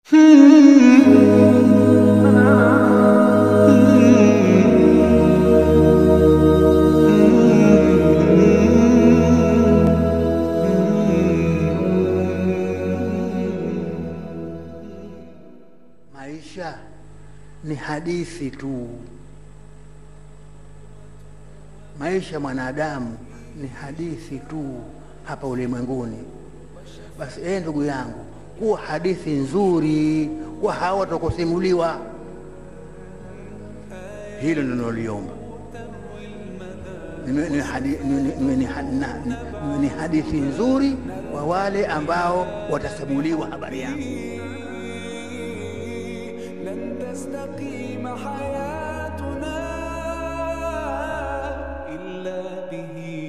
Maisha ni hadithi tu. Maisha mwanadamu ni hadithi tu hapa ulimwenguni. Basi ee, ndugu yangu, kuwa hadithi nzuri kwa hawa watakusimuliwa. Hilo ninaloliomba Niwe- niwe hadi- niwe- niwe ni ha- na- niwe ni hadithi nzuri kwa wale ambao watasimuliwa habari yangu. لن تستقيم حياتنا إلا به